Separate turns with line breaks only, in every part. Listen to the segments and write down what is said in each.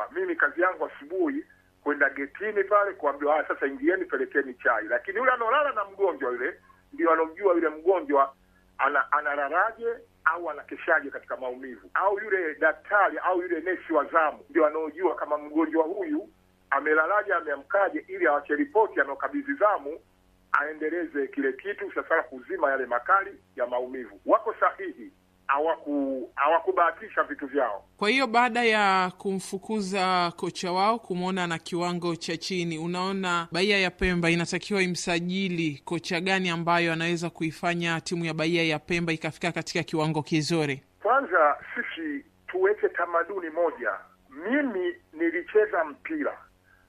kwamba mimi kazi yangu asubuhi kwenda getini pale kuambiwa, ah, sasa ingieni, pelekeni chai. Lakini yule anaolala na mgonjwa yule ndio anomjua yule mgonjwa ana, analalaje au anakeshaje katika maumivu, au yule daktari au yule nesi wa zamu ndio anaojua kama mgonjwa huyu amelalaje, ameamkaje, ili awache ripoti anaokabidhi zamu aendeleze kile kitu sasa kuzima yale makali ya maumivu. Wako sahihi, hawaku hawakubahatisha vitu vyao.
Kwa hiyo baada ya kumfukuza kocha wao kumwona na kiwango cha chini, unaona Bahia ya Pemba inatakiwa imsajili kocha gani ambayo anaweza kuifanya timu ya Bahia ya Pemba ikafika katika kiwango kizuri?
Kwanza sisi tuweke tamaduni moja. Mimi nilicheza mpira,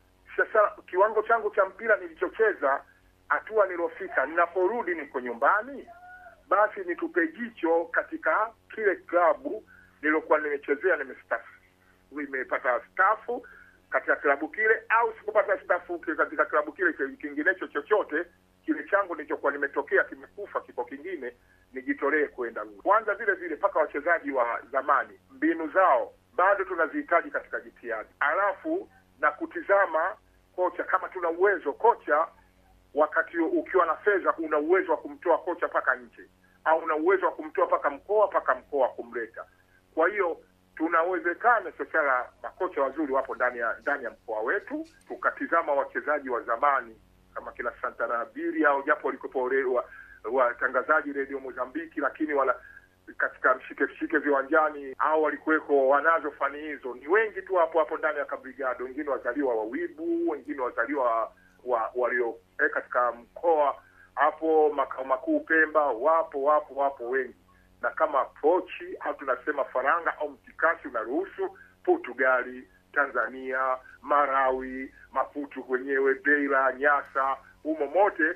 sasa kiwango changu cha mpira nilichocheza, hatua nilofika, ninaporudi niko nyumbani, basi nitupe jicho katika kile klabu nilokuwa nimechezea, nimestafu nimepata stafu katika klabu kile, au sikupata stafu katika klabu kile kinginecho chochote kile changu nilichokuwa nimetokea kimekufa, kiko kingine, nijitolee kwenda kwanza. Vile vile mpaka wachezaji wa zamani, mbinu zao bado tunazihitaji katika jitihada, alafu na kutizama kocha, kama tuna uwezo kocha, wakati ukiwa na fedha, una uwezo wa kumtoa kocha mpaka nje, au una uwezo wa kumtoa mpaka mkoa mpaka mkoa kumleta. Kwa hiyo tunawezekana sasa, makocha wazuri wapo ndani ya ndani ya mkoa wetu, tukatizama wachezaji wa zamani kama kina Santana Biri au japo walikuwepo watangazaji wa redio Mozambiki, lakini wala katika mshike mshike viwanjani au walikuweko wanazo fani hizo ni wengi tu hapo hapo ndani ya kabrigado, wengine wazaliwa wa Wibu, wengine wazaliwa wa walio eh, katika mkoa hapo makao makuu Pemba, wapo wapo wapo wengi, na kama pochi au tunasema faranga au mtikasi unaruhusu Portugali, Tanzania, Marawi, Maputo kwenyewe, Beira, Nyasa, humo mote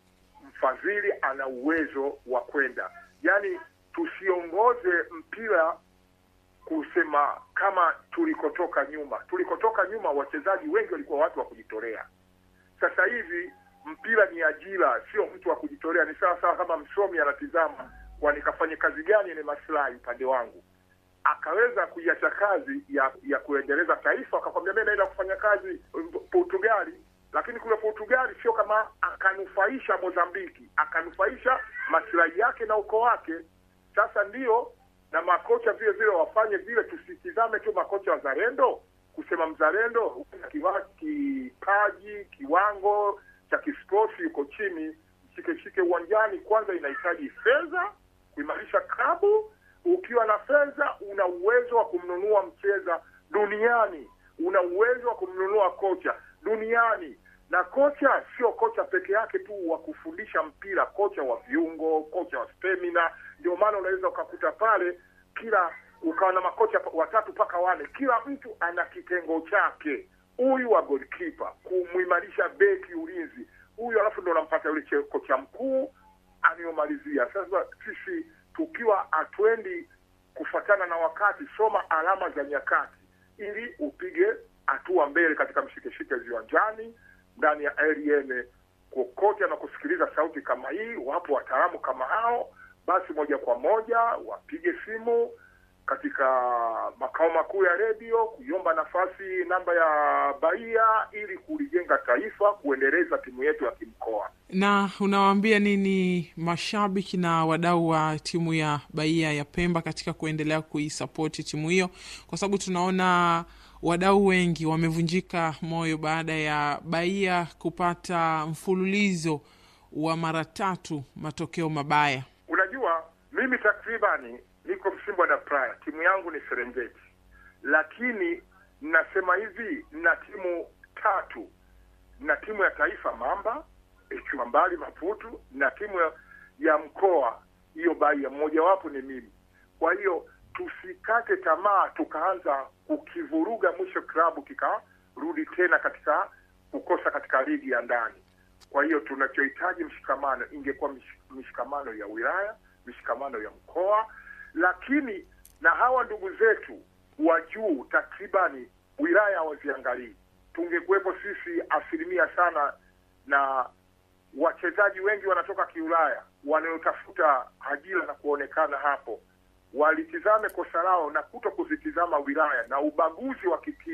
mfadhili ana uwezo wa kwenda. Yaani tusiongoze mpira kusema kama tulikotoka nyuma. Tulikotoka nyuma, wachezaji wengi walikuwa watu wa kujitolea. Sasa hivi mpira ni ajira, sio mtu wa kujitolea. Ni sawa sawa kama msomi anatizama, kwa nikafanye kazi gani yenye maslahi upande wangu akaweza kuiacha kazi ya ya kuendeleza taifa, akakwambia mimi naenda kufanya kazi Portugali, lakini kule Portugali sio kama akanufaisha Mozambiki, akanufaisha maslahi yake na ukoo wake. Sasa ndio na makocha vile vile wafanye vile, tusitizame tu makocha wazalendo kusema mzalendo kipaji kiwango cha kisporti yuko chini, shike uwanjani. Kwanza inahitaji fedha kuimarisha klabu ukiwa na fedha una uwezo wa kumnunua mcheza duniani, una uwezo wa kumnunua kocha duniani. Na kocha sio kocha peke yake tu wa kufundisha mpira, kocha wa viungo, kocha wa stamina. Ndio maana unaweza ukakuta pale kila ukawa na makocha watatu mpaka wane, kila mtu ana kitengo chake. Huyu wa goalkeeper, kumuimarisha beki, ulinzi, huyu alafu ndo unampata yule kocha mkuu anayomalizia. Sasa sisi tukiwa hatuendi kufuatana na wakati, soma alama za nyakati ili upige hatua mbele katika mshikeshike viwanjani, ndani ya RN, kokote na kusikiliza sauti kama hii. Wapo wataalamu kama hao, basi moja kwa moja wapige simu katika makao makuu ya redio kuiomba nafasi namba ya Bahia ili kulijenga taifa, kuendeleza timu yetu ya kimkoa.
Na unawaambia nini mashabiki na wadau wa timu ya Bahia ya Pemba katika kuendelea kuisapoti timu hiyo, kwa sababu tunaona wadau wengi wamevunjika moyo baada ya Bahia kupata mfululizo wa mara tatu matokeo mabaya.
Unajua, mimi takribani niko Msimbwa na Praya, timu yangu ni Serengeti, lakini nasema hivi, na timu tatu na timu ya taifa Mamba ikiwa mbali Maputu na timu ya, ya mkoa hiyo Bahia, mmojawapo ni mimi. Kwa hiyo tusikate tamaa tukaanza kukivuruga, mwisho klabu kikarudi tena katika kukosa katika ligi ya ndani. Kwa hiyo tunachohitaji mshikamano, ingekuwa mishikamano ya wilaya, mishikamano ya mkoa, lakini na hawa ndugu zetu wa juu takribani wilaya hawaziangalii. Tungekuwepo sisi asilimia sana, na wachezaji wengi wanatoka kiulaya wanaotafuta ajira na kuonekana hapo, walitizame kosa lao na kuto kuzitizama wilaya na ubaguzi wa kiti